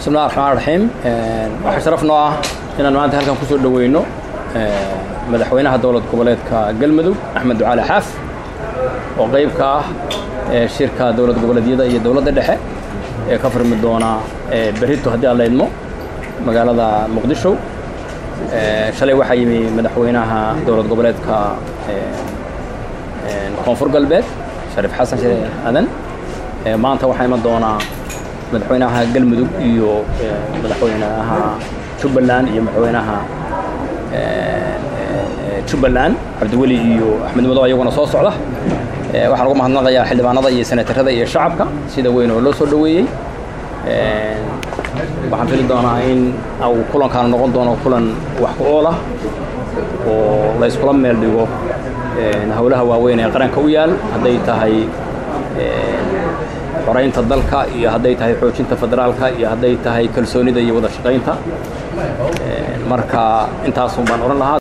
bismillahi raxmaan raxiim waxaa sharaf noo ah inaan maanta halkan kusoo dhoweyno madaxweynaha dowlad goboleedka galmudug axmed ducaali xaaf oo qayb ka ah shirka dowlad goboleedyada iyo dowladda dhexe ee ka furmi doona berito haddii aan la idmo magaalada muqdisho shalay waxaa yimi madaxweynaha dowlad goboleedka koonfur galbeed shariif xasan sheekh aadan maanta waxaa iman doonaa madaxweynaha galmudug iyo madaxweynaha jubbaland iyo madaxweynaha jubbaland cabdiweli iyo axmed madow ayaguna soo socda waxaan ugu mahadnaqayaa xildhibaanada iyo senatarada iyo shacabka sida weyn oo loo soo dhoweeyey waxaan fili doonaa in uu kulankaan noqon doono kulan wax ku ool ah oo la yskula meel dhigo howlaha waaweyn ee qaranka u yaal hadday tahay xoraynta dalka iyo hadday tahay xoojinta federaalka iyo hadday tahay kalsoonida iyo wada shaqaynta marka intaasun baan odhan lahaa